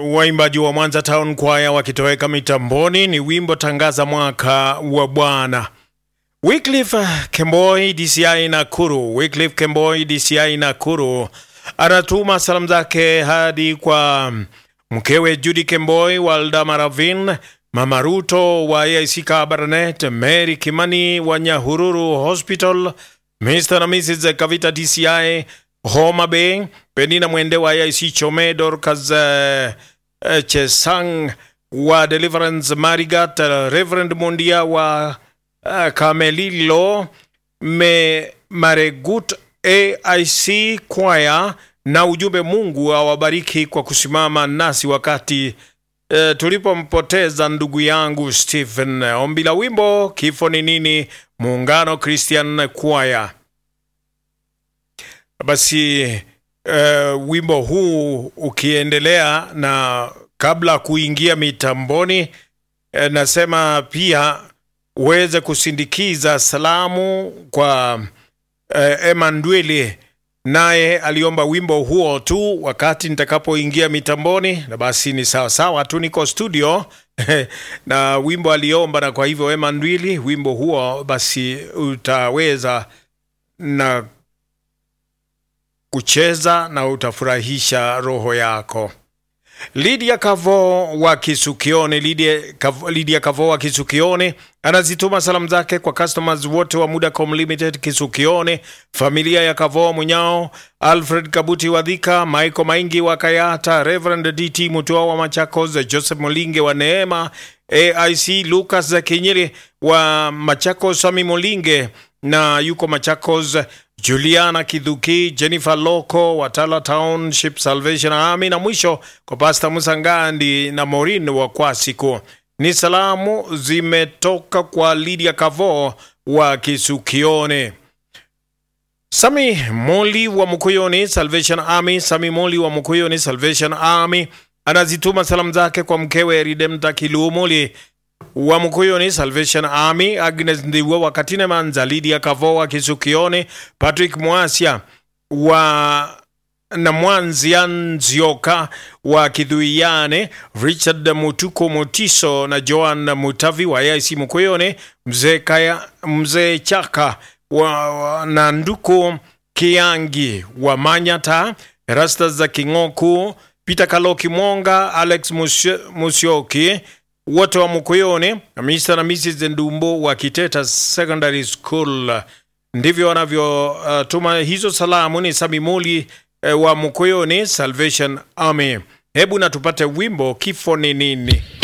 Waimbaji wa Mwanza Town Choir wakitoweka mitamboni ni wimbo tangaza mwaka wa Bwana. Wycliffe Kemboi DCI Nakuru, Wycliffe Kemboi DCI Nakuru anatuma salamu zake hadi kwa mkewe Judy Kemboi, Walda Maravin, Mama Ruto wa AIC Kabarnet, Mary Kimani wa Nyahururu Hospital, Mr. na Mrs. Kavita DCI Homa Bay, Penina Mwende wa AIC Chome, Dorcas uh, uh, Chesang wa Deliverance Marigat, uh, Reverend Mundia wa uh, Kamelilo, Me Maregut AIC Choir na ujumbe, Mungu awabariki kwa kusimama nasi wakati uh, tulipompoteza ndugu yangu Stephen. Ombi la wimbo kifo ni nini, Muungano Christian Choir. Basi uh, wimbo huu ukiendelea na kabla kuingia mitamboni uh, nasema pia uweze kusindikiza salamu kwa uh, Emmanuel, naye aliomba wimbo huo tu wakati nitakapoingia mitamboni, na basi ni sawa sawa tu, niko studio na wimbo aliomba, na kwa hivyo Emmanuel, wimbo huo basi utaweza na kucheza na utafurahisha roho yako. Lydia Kavo wa Kisukione, Lydia Kavo, Lydia Kavo wa Kisukione anazituma salamu zake kwa customers wote wa Mudacom Limited Kisukione, familia ya Kavo Munyao, Alfred Kabuti wa Dhika, Michael Maingi wa Kayata, Reverend DT Mutua wa Machakos, Joseph Molinge wa Neema, AIC Lucas Kinyiri wa Machakos, Sami Molinge na yuko Machakos, Juliana Kidhuki, Jennifer Loko, Watala Township Salvation Army, na mwisho kwa Pasta Musangandi na Morin wa Kwasiku. Ni salamu zimetoka kwa Lydia Kavo wa Kisukione. Sami Moli wa Mukuyoni Salvation Army, Sami Moli wa Mukuyoni Salvation Army anazituma salamu zake kwa mkewe Redemta Kilumuli wa Mukuyoni Salvation Army, Agnes Ndiwe wa Katine Manza, Lydia Kavo wa Kisukione, Patrick Mwasia wa na Mwanzia Nzioka wa Kidhuiane, Richard Mutuko Mutiso na Joan Mutavi wa AIC Mukuyone, mzee Kaya mzee Chaka wa, wa, na Nduku Kiangi wa Manyata, Rasta za Kingoku, Peter Kaloki Mwonga, Alex Musyoki wote wa Mukuyone na Mr. na Mrs. Ndumbo wa Kiteta Secondary School. Ndivyo wanavyotuma uh, hizo salamu. Ni Samimuli uh, wa Mukuyone Salvation Army. Hebu na tupate wimbo kifo ni nini.